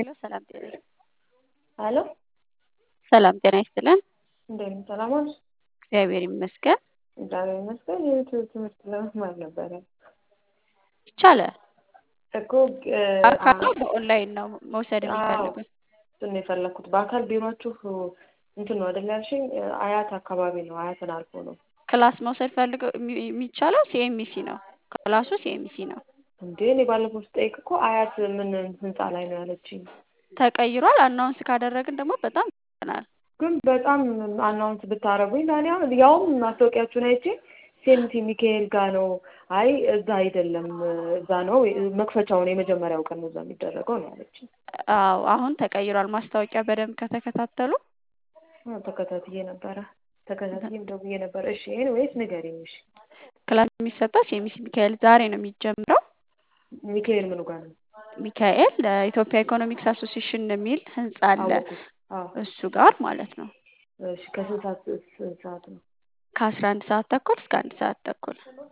ሄሎ ሰላም ጤና ይስጥ አሎ ሰላም ጤና ይስጥልን። እንዴት ነው? ሰላም ዋልሽ? እግዚአብሔር ይመስገን። እግዚአብሔር ይመስገን። የዩቲዩብ ትምህርት ለመማር ነበረ ይቻላል። እኮ አካል ነው በኦንላይን ነው መውሰድ የሚፈልጉት? እሱን ነው የፈለኩት። በአካል ቢሯችሁ እንትን ነው አይደል ያልሽኝ? አያት አካባቢ ነው። አያትን አልፎ ነው። ክላስ መውሰድ ፈልገው የሚ- የሚቻለው ሲኤምሲ ነው። ክላሱ ሲኤምሲ ነው። እንዴ እኔ ባለፈው ስጠይቅ እኮ አያት ምን ህንፃ ላይ ነው ያለችኝ። ተቀይሯል። አናውንስ ካደረግን ደግሞ በጣም ይሆናል። ግን በጣም አናውንስ ብታረጉኝ ለእኔ አሁን ያውም ማስታወቂያችሁን አይቼ ሴምቲ ሚካኤል ጋር ነው። አይ እዛ አይደለም እዛ ነው መክፈቻውን የመጀመሪያው ቀን ነው እዛ የሚደረገው ነው ያለችኝ። አዎ አሁን ተቀይሯል። ማስታወቂያ በደንብ ከተከታተሉ አዎ፣ ተከታትዬ ነበረ ተከታትዬም ደውዬ ነበር። እሺ ኤኒዌይስ ንገሪኝ። እሺ ክላስ የሚሰጠው ሲኤምሲ ሚካኤል ዛሬ ነው የሚጀምረው። ሚካኤል ምኑ ጋር ነው? ሚካኤል ለኢትዮጵያ ኢኮኖሚክስ አሶሲሽን የሚል ህንጻ አለ። አወኩት። አዎ እሱ ጋር ማለት ነው። እሺ ከስንት ሰዓት ስንት ሰዓት ነው? ከአስራ አንድ ሰዓት ተኩል እስከ አንድ ሰዓት ተኩል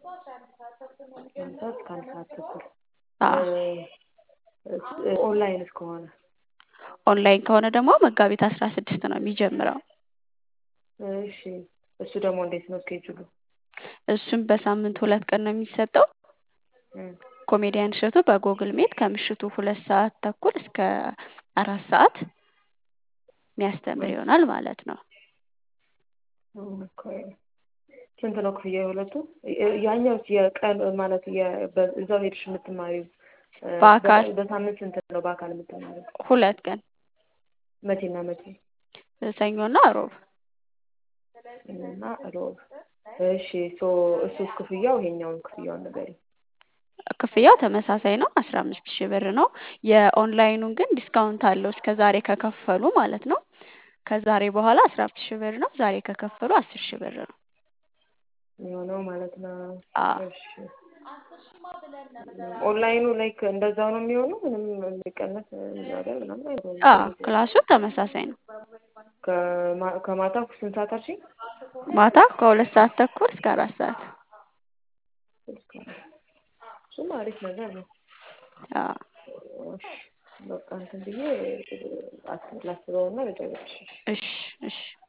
አንድ ሰዓት እስከ አንድ ሰዓት ተኩል አዎ። እ- ኦንላይን እስከሆነ ኦንላይን ከሆነ ደግሞ መጋቢት አስራ ስድስት ነው የሚጀምረው። እሺ እሱ ደግሞ እንዴት ነው ስኬጁሉ? እሱም በሳምንት ሁለት ቀን ነው የሚሰጠው። እም፣ ኮሜዲያን እሸቱ በጎግል ሜት ከምሽቱ ሁለት ሰዓት ተኩል እስከ አራት ሰዓት የሚያስተምር ይሆናል ማለት ነው። ኦኬ። ስንት ነው ክፍያ የሁለቱ? እ- ያኛው የቀን ማለት የ- በ- እዛው ሄድሽ የምትማሪው እ፣ በአካል በ- በሳምንት ስንት ነው በአካል የምትማሪው? ሁለት ቀን መቼና መቼ? ሰኞና ሮብ። እና ሮብ። እሺ ሶ እሱስ ክፍያው ይሄኛውን ክፍያውን ንገሪኝ። ክፍያው ተመሳሳይ ነው፣ አስራ አምስት ሺህ ብር ነው። የኦንላይኑን ግን ዲስካውንት አለው እስከ ዛሬ ከከፈሉ ማለት ነው። ከዛሬ በኋላ አስራ አምስት ሺህ ብር ነው። ዛሬ ከከፈሉ አስር ሺህ ብር ነው። የሆነው ማለት ነው። አዎ እሺ ኦንላይኑ ላይክ እንደዛው ነው የሚሆነው? ምንም የሚቀነስ ነገር ምናምን አይሆንም? አዎ ክላሱ ተመሳሳይ ነው። ከማ- ከማታ ስንት ሰዓት አልሽኝ? ማታ ከሁለት ሰዓት ተኩል እስከ አራት ሰዓት። እሱም አሪፍ ነገር ነው። አዎ እሺ በቃ እንትን ብዬ አስ- ላስበውና ልደውልልሽ። እሺ እሺ